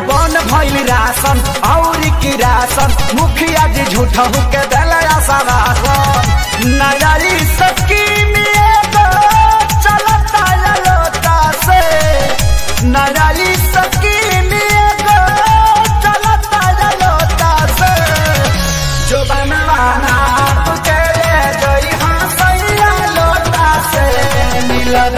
बन भइल राशन और की राशन मुखिया जी झूठा के दलया सरासन नयारी स्कीम एगो चलता लोटा से नयारी स्कीम एगो चलता लोटा से जो बनवाना के ले गई हाँ सैया लोटा से मिलन